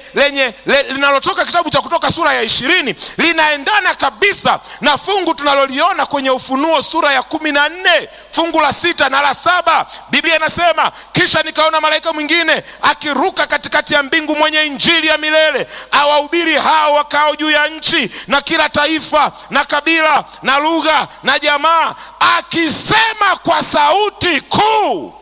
lenye le, linalotoka kitabu cha Kutoka sura ya ishirini linaendana kabisa na fungu tunaloliona kwenye Ufunuo sura ya kumi na nne fungu la sita na la saba. Biblia inasema kisha nikaona malaika mwingine akiruka katikati ya mbingu, mwenye injili ya milele, awahubiri hao wakao juu ya nchi na kila taifa na kabila na lugha na jamaa, akisema kwa sauti kuu.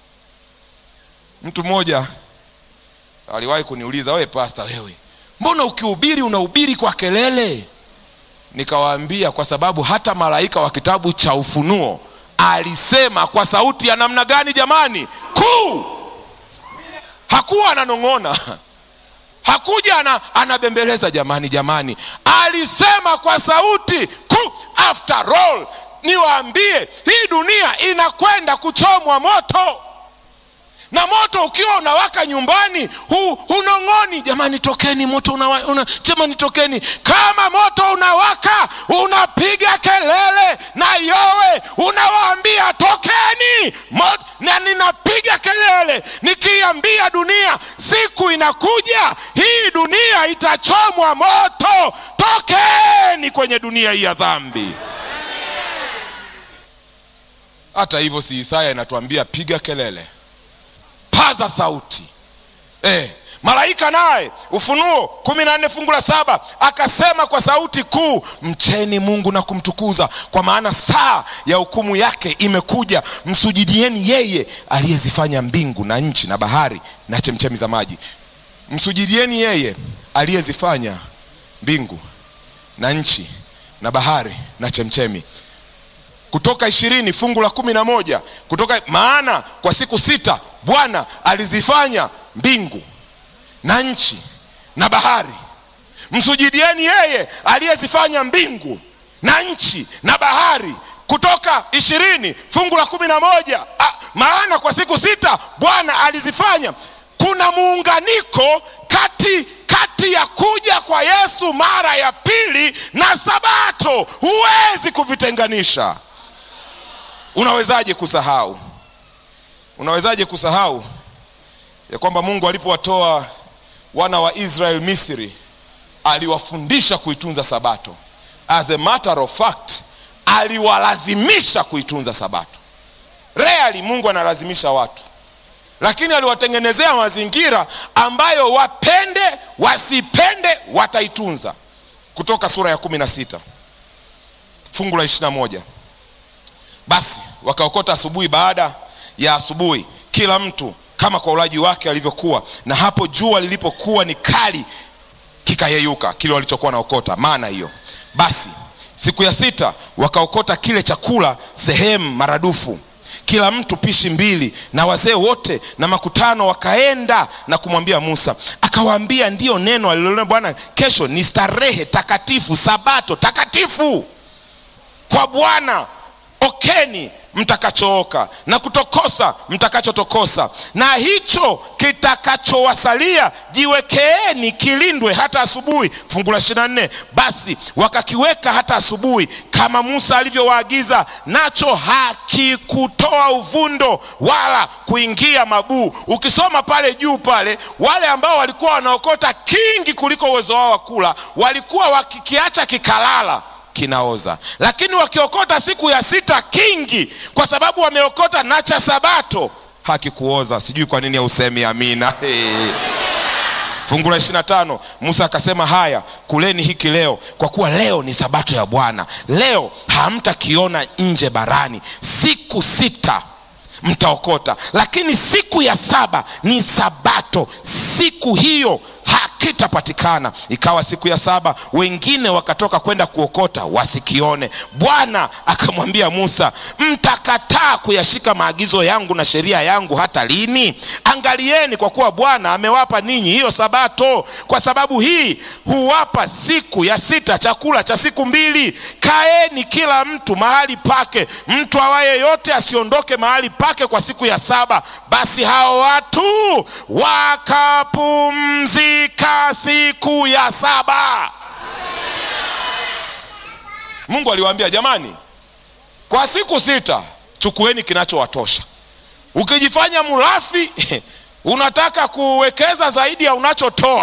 Mtu mmoja aliwahi kuniuliza, wewe pasta, wewe mbona ukihubiri unahubiri kwa kelele? Nikawaambia kwa sababu hata malaika wa kitabu cha Ufunuo alisema kwa sauti ya namna gani jamani? Kuu. Hakuwa ananong'ona, hakuja ana, anabembeleza jamani, jamani, alisema kwa sauti kuu. After all, niwaambie hii dunia inakwenda kuchomwa moto na moto ukiwa unawaka nyumbani hu, hunong'oni jamani, tokeni moto una, una, jamani tokeni. Kama moto unawaka unapiga kelele na yowe, unawaambia tokeni moto, na ninapiga kelele nikiambia dunia, siku inakuja hii dunia itachomwa moto, tokeni kwenye dunia hii ya dhambi. Hata hivyo, si Isaya inatuambia piga kelele paza sauti eh. Malaika naye Ufunuo kumi na nne fungu la saba akasema kwa sauti kuu, mcheni Mungu na kumtukuza, kwa maana saa ya hukumu yake imekuja. Msujudieni yeye aliyezifanya mbingu na nchi na bahari na chemchemi za maji. Msujudieni yeye aliyezifanya mbingu na nchi na bahari na chemchemi Kutoka ishirini fungu la kumi na moja kutoka maana kwa siku sita Bwana alizifanya mbingu na nchi na bahari, msujudieni yeye aliyezifanya mbingu na nchi na bahari. Kutoka ishirini fungu la kumi na moja ah, maana kwa siku sita Bwana alizifanya. Kuna muunganiko kati kati ya kuja kwa Yesu mara ya pili na Sabato, huwezi kuvitenganisha. Unawezaje kusahau? Unawezaje kusahau ya kwamba Mungu alipowatoa wana wa Israel Misri aliwafundisha kuitunza Sabato. As a matter of fact, aliwalazimisha kuitunza Sabato. Rarely Mungu analazimisha watu, lakini aliwatengenezea mazingira ambayo wapende wasipende wataitunza. Kutoka sura ya kumi na sita fungu la ishirini na moja basi wakaokota asubuhi baada ya asubuhi, kila mtu kama kwa ulaji wake alivyokuwa, na hapo jua lilipokuwa ni kali, kikayeyuka kile walichokuwa naokota, maana hiyo. Basi siku ya sita wakaokota kile chakula sehemu maradufu, kila mtu pishi mbili, na wazee wote na makutano wakaenda na kumwambia Musa. Akawaambia, ndiyo neno alilonena Bwana, kesho ni starehe takatifu, sabato takatifu kwa Bwana okeni mtakachooka na kutokosa mtakachotokosa, na hicho kitakachowasalia jiwekeeni kilindwe hata asubuhi. Fungu la ishirini na nne basi wakakiweka hata asubuhi kama Musa alivyowaagiza, nacho hakikutoa uvundo wala kuingia mabuu. Ukisoma pale juu pale, wale ambao walikuwa wanaokota kingi kuliko uwezo wao wa kula walikuwa wakikiacha kikalala kinaoza lakini wakiokota siku ya sita kingi, kwa sababu wameokota na cha sabato hakikuoza. Sijui kwa nini hausemi amina. Hey. Fungu la ishirini na tano Musa akasema, haya kuleni hiki leo, kwa kuwa leo ni sabato ya Bwana. Leo hamtakiona nje barani, siku sita mtaokota, lakini siku ya saba ni sabato, siku hiyo hakitapatikana. Ikawa siku ya saba wengine wakatoka kwenda kuokota wasikione. Bwana akamwambia Musa, mtakataa kuyashika maagizo yangu na sheria yangu hata lini? Angalieni, kwa kuwa Bwana amewapa ninyi hiyo sabato. Kwa sababu hii huwapa siku ya sita chakula cha siku mbili. Kaeni kila mtu mahali pake, mtu awaye yote asiondoke mahali pake kwa siku ya saba. Basi hao watu wakapumzika siku ya saba. Mungu aliwaambia jamani, kwa siku sita chukueni kinachowatosha. Ukijifanya mulafi unataka kuwekeza zaidi ya unachotoa